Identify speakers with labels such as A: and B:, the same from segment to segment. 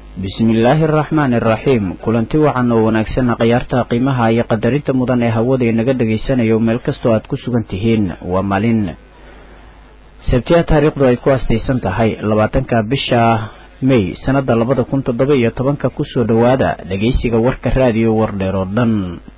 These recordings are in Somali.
A: bismillaahi araxmaani araxiim kulanti wacan oo wanaagsanna khayaarta qiimaha iyo qadarinta mudan ee hawada inaga dhagaysanayo meel kastoo aad ku sugan tihiin waa maalin sabtiya taariikhdu ay ku astaysan tahay labaatanka bisha may sanada labada kun toddoba iyo tobanka kusoo dhowaada dhageysiga warka raadiyo wardheer oo dhan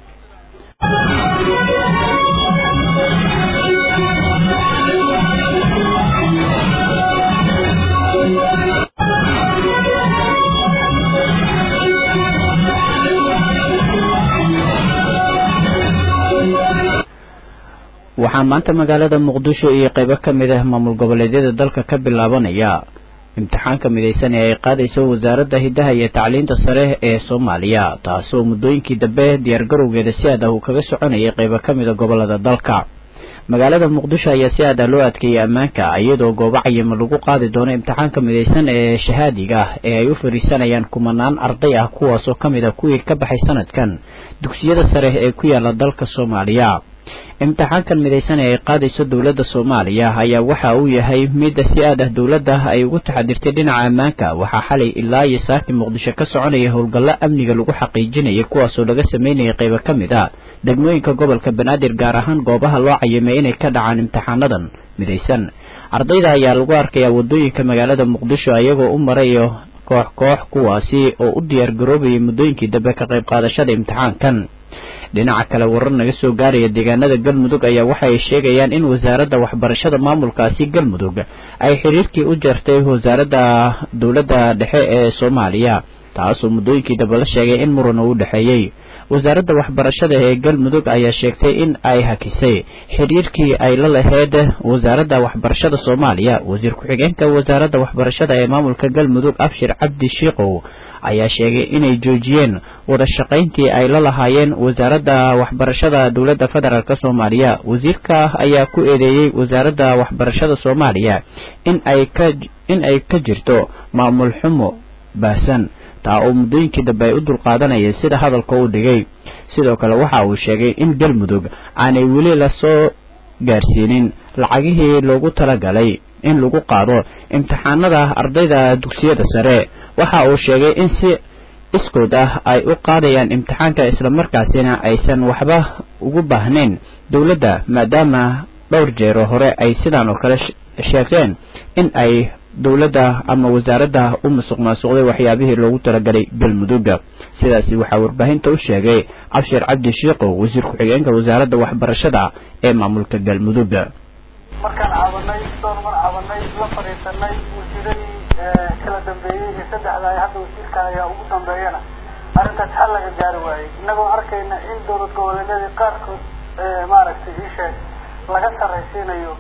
A: waxaa maanta magaalada muqdisho iyo qeybo ka mid ah maamul goboleedyada dalka ka bilaabanaya imtixaanka midaysan ee ay qaadayso wasaaradda hiddaha iyo tacliinta sare ee soomaaliya taasoo muddooyinkii dambe diyaargarowgeeda si aad ah uu kaga soconayay qeybo ka mida gobolada dalka magaalada muqdisho ayaa si aad ah loo adkeeyey ammaanka iyadoo goobo cayima lagu qaadi doono imtixaanka midaysan ee shahaadiga ah ee ay u fariisanayaan kumanaan arday ah kuwaasoo ka mid ah kuwii ka baxay sanadkan dugsiyada sare ee ku yaala dalka soomaaliya imtixaankan midaysan ee ay qaadayso dowladda soomaaliya ayaa waxa uu yahay midda si aad ah dowladda ay ugu taxadirtay dhinaca ammaanka waxaa xalay ilaa iyo saakii muqdisho ka soconaya howlgallo amniga lagu xaqiijinayay kuwaasoo laga sameynayay qeybo ka mid a degmooyinka gobolka banaadir gaar ahaan goobaha loo cayimay inay ka dhacaan imtixaanadan midaysan ardayda ayaa lagu arkayaa waddooyinka magaalada muqdisho iyagoo u marayo koox koox kuwaasi oo u diyaar garoobayay muddooyinkii dambe ka qayb qaadashada imtixaankan dhinaca kale warar naga soo gaaraya deegaanada galmudug ayaa waxa ay sheegayaan in wasaaradda waxbarashada maamulkaasi galmudug ay xiriirkii u jartay wasaaradda dowladda dhexe ee soomaaliya taasoo muddooyinkii dambe la sheegay in muran uu u dhexeeyey wasaaradda waxbarashada ee galmudug ayaa sheegtay in ay hakisay xiriirkii ay la laheyd wasaaradda waxbarashada soomaaliya wasiir ku-xigeenka wasaaradda waxbarashada ee maamulka galmudug abshir cabdi shiikow ayaa sheegay inay joojiyeen wada shaqayntii ay la lahaayeen wasaaradda waxbarashada dowladda federaalk soomaaliya wasiirka ayaa ku eedeeyey wasaaradda waxbarashada soomaaliya in ay ka in ay ka jirto maamul xumo baahsan taa oo muddooyinkii dambe ay u dulqaadanayeen sida hadalka uu dhigay sidoo kale waxa uu sheegay in galmudug aanay weli lasoo gaarsiinin lacagihii loogu talagalay in lagu qaado imtixaanada ardayda dugsiyada sare waxa uu sheegay in si iskood ah ay u qaadayaan imtixaanka islamarkaasina aysan waxba ugu baahnayn dowladda maadaama dhowr jeero hore ay sidaan oo kale sheegteen in ay dowladda ama wasaaradda u masuq maasuqday waxyaabihii loogu talagalay galmudugga sidaasi waxaa warbaahinta u sheegay cabshir cabdi shiikow wasiir ku-xigeenka wasaaradda waxbarashada ee maamulka galmudugga
B: markaan cabanay dhowr mar cabanay la fadhiisanay wasiiradii kala dambeeyey iyo saddexda ay hadda wasiirkan ayaa ugu dambeeyana arrintaas xal laga gaari waayey innagoo arkayna in dowlad goboleedyadii qaarkood maaragtay iisheeg laga sarraysiinayo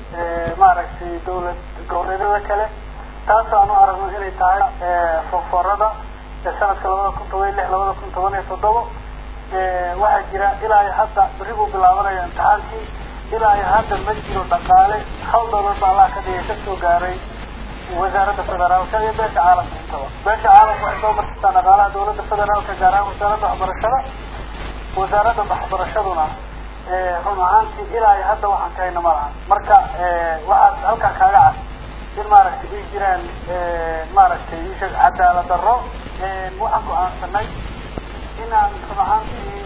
B: maaragtay dowlad goboleedyada kale taas aanu aragno inay tahay foforada ee sanadka labada kun toban iyo lix labada kun toban iyo toddoba waxaa jira ilaa iyo hadda berri buu bilaabanaya imtixaankii ilaa iyo hadda ma jiro dhaqaale hal dowlad ba allah ka dhigay kasoo gaaray wasaaradda federaalka iyo beesha caalamka intaba beesha caalamka waxay soo marsiisaa dhaqaalaha dowladda federaalka gaar ahaan wasaaradda waxbarashada wasaaradda waxbarashaduna run ahaantii ilaa iyo hadda waxaan ka hayna ma lahan marka waxaad halkaa kaaga cad in maaragtay ay jiraan maaragtay isha cadaalad darro waxaan go-aansanay inaan run ahaantii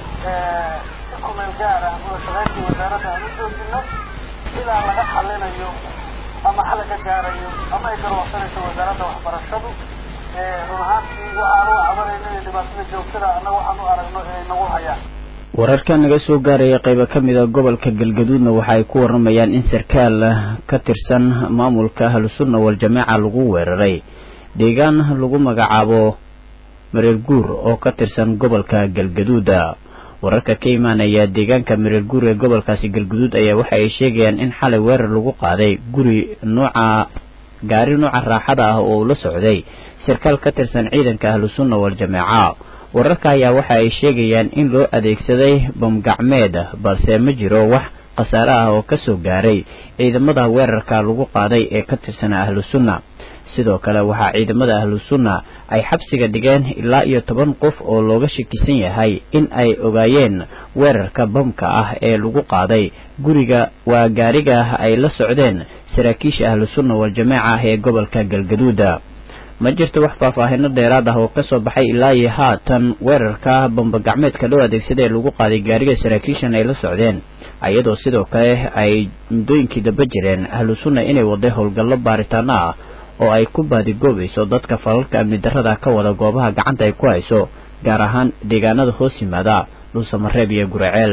B: si kumeel gaar ah wada shaqeyntii wasaaradda aan u joojino ilaa laga xalinayo ama xal ka gaarayo ama ay garwaaqsanayso wasaaradda waxbarashadu run ahaantii waxaan u cabanayno inay dhibaatada joogtada annaga waxaan u aragno ee nagu hayaan
A: wararka naga soo gaaraya qeybo ka mid a gobolka galgaduudna waxa ay ku waramayaan in sarkaal ka tirsan maamulka ahlusunna wal-jamaaca lagu weeraray deegaan lagu magacaabo mareer guur oo ka tirsan gobolka galgaduuda wararka ka imaanaya deegaanka mareer guur ee gobolkaasi galgaduud ayaa waxa ay sheegayaan in xalay weerar lagu qaaday guri nooca gaari nooca raaxada ah oo la socday sarkaal ka tirsan ciidanka ahlusunna wal-jamaaca wararka ayaa waxa ay sheegayaan in loo adeegsaday bamgacmeed balse ma jiro wax khasaare ah oo ka soo gaaray ciidamada weerarka lagu qaaday ee ka tirsanaa ahlu sunna sidoo kale waxaa ciidamada ahlu sunna ay xabsiga dhigeen ilaa iyo toban qof oo looga shakisan yahay in ay ogaayeen weerarka bamka ah ee lagu qaaday guriga waa gaariga ay la socdeen saraakiisha ahlu sunna wal-jamaaca ah ee gobolka galgaduuda ma jirto wax faahfaahino dheeraad ah oo kasoo baxay ilaa iyo haatan weerarka bambagacmeedka loo adeegsaday ee lagu qaaday gaariga saraakiishan ay la socdeen iyadoo sidoo kale ay muddooyinkii daba jireen ahlu sunna inay waday howlgallo baaritaano ah oo ay ku baadigoobayso dadka falalka amni darrada ka wada goobaha gacanta ay ku hayso gaar ahaan deegaanada hoos yimaada dhuusamareeb iyo guraceel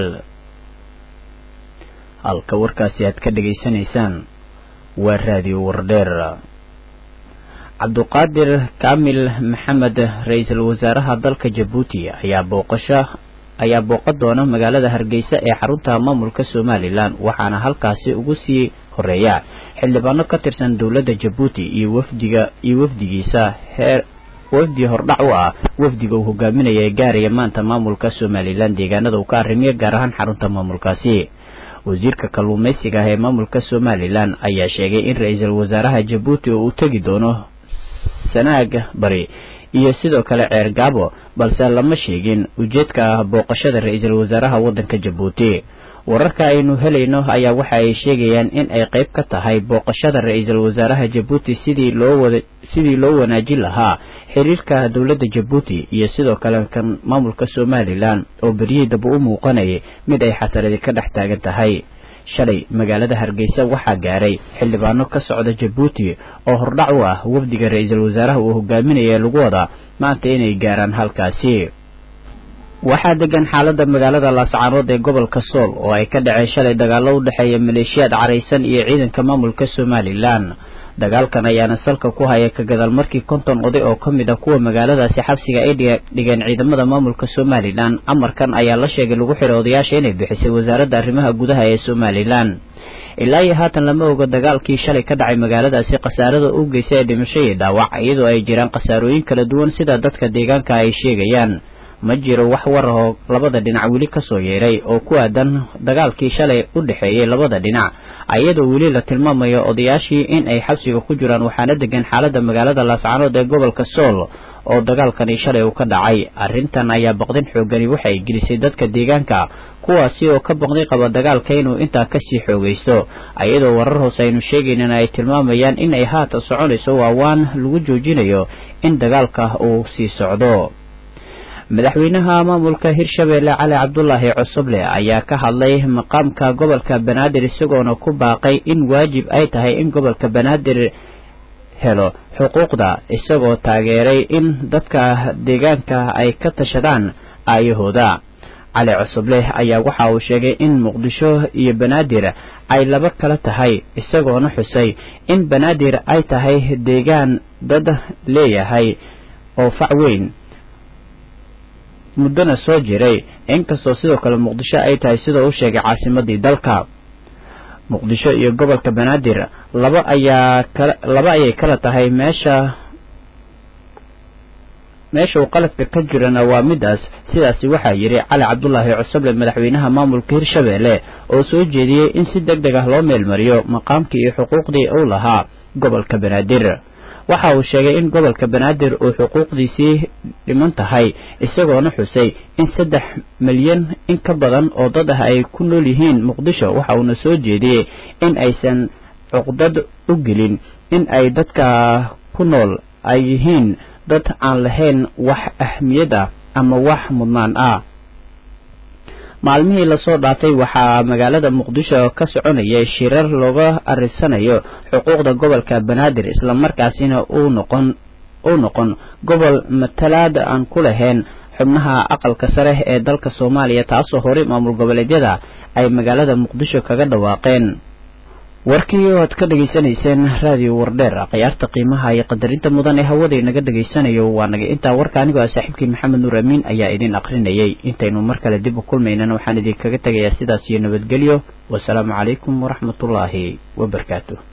A: halka warkaasi aad ka dhegaysanaysaan waa raadiyo wardheer cabduqaadir kaamil maxamed ra-iisul wasaaraha dalka jabuuti ayaa booqasho ayaa booqan doona magaalada hargeysa ee xarunta maamulka somalilan waxaana halkaasi ugu sii horeeya xildhibaano ka tirsan dowladda jabuuti iyo wafdiga iyo wafdigiisa heer wafdi hordhac u ah wafdiga uu hogaaminaya ee gaaraya maanta maamulka somalilan deegaanada uu ka arrimiyo gaar ahaan xarunta maamulkaasi wasiirka kalluumaysiga ah ee maamulka somalilan ayaa sheegay in ra-iisul wasaaraha jabuuti uu tegi doono sanaag bari iyo sidoo kale ceer gaabo balse lama sheegin ujeedka ah booqashada ra-iisul wasaaraha waddanka jabuuti wararka aynu helayno ayaa waxa ay sheegayaan in ay qayb ka tahay booqashada ra-iisul wasaaraha jabuuti sidii loo wada sidii loo wanaajin lahaa xiriirka dowladda jabuuti iyo sidoo kale kan maamulka somalilan oo beryihii daba u muuqanayay mid ay xasaradi ka dhex taagan tahay shalay magaalada hargeysa waxaa gaaray xildhibaano ka socda jabuuti oo hordhac u ah wafdiga ra-iisul wasaaraha uu hogaaminaya lagu wada maanta inay gaaraan halkaasi waxaa degan xaalada magaalada laascaanood ee gobolka sool oo ay ka dhaceen shalay dagaallo u dhexeeya maleeshiyaad caraysan iyo ciidanka maamulka somalilan dagaalkan ayaana salka ku haya ka gadaal markii konton oday oo ka mid ah kuwa magaaladaasi xabsiga ay dhigeen ciidamada maamulka somalilan amarkan ayaa la sheegay lagu xidhay odayaasha inay bixisay wasaaradda arrimaha gudaha ee somalilan ilaa iyo haatan lama oga dagaalkii shalay ka dhacay magaaladaasi khasaarada u geysay ee dhimasho iyo dhaawac iyadoo ay jiraan khasaarooyin kala duwan sida dadka deegaanka ay sheegayaan ma jiro wax war ahoo labada dhinac weli kasoo yeeray oo ku aadan dagaalkii shalay u dhexeeyey labada dhinac iyadoo weli la tilmaamayo odayaashii in ay xabsiga ku jiraan waxaana degan xaalada magaalada laascaanood ee gobolka sool oo dagaalkani shalay uu ka dhacay arrintan ayaa baqdin xoogani waxay gelisay dadka deegaanka kuwaasi oo ka baqday qaba dagaalka inuu intaa kasii xoogaysto iyadoo warar hoose aynu sheegaynin ay tilmaamayaan in ay haatan soconayso waawaan lagu joojinayo in dagaalka uu sii socdo madaxweynaha maamulka hirshabeelle cali cabdulaahi cosoble ayaa ka hadlay maqaamka gobolka banaadir isagoona ku baaqay in waajib ay tahay in gobolka banaadir helo xuquuqda isagoo taageeray in dadka deegaanka ay ka tashadaan aayahooda cali cosoble ayaa waxa uu sheegay in muqdisho iyo banaadir ay laba kala tahay isagoona xusay in banaadir ay tahay deegaan dad leeyahay oo fac weyn muddona soo jiray inkastoo sidoo kale muqdisho ay tahay sidoo u sheegay caasimadii dalka muqdisho iyo gobolka banaadir laba ayaa kala laba ayay kala tahay meesha meesha uu qaladka ka jirana waa midaas sidaasi waxaa yidhi cali cabdulaahi cosoble madaxweynaha maamulka hirshabeelle oo soo jeediyey in si deg deg ah loo meelmariyo maqaamkii iyo xuquuqdii uu lahaa gobolka banaadir waxa uu sheegay in gobolka banaadir uu xuquuqdiisii dhiman tahay isagoona xusay in saddex milyan in ka badan oo dad ah ay ku nool yihiin muqdisho waxa uuna soo jeediyey in aysan cuqdad u gelin in ay dadka ku nool ay yihiin dad aan lahayn wax ahmiyad ah ama wax mudnaan ah maalmihii lasoo dhaafay waxaa magaalada muqdisho ka soconayay shirar looga arisanayo xuquuqda gobolka banaadir islamarkaasina uu noqon uu noqon gobol matalaad aan ku lahayn xubnaha aqalka sare ee dalka soomaaliya taasoo horey maamul goboleedyada ay magaalada muqdisho kaga dhawaaqeen warkii oo aad ka dhegaysanayseen raadiyo wardheer khiyaarta qiimaha iyo qadarinta mudan ee hawada inaga dhegaysanayo waa naga intaa warka anigoo ah saaxiibkii maxamed nuur amiin ayaa idin aqrinayay intaynu mar kale dib u kulmaynana waxaan idinkaga tegayaa sidaas iyo nabadgelyo wasalaamu calaykum waraxmatullaahi wabarakaatu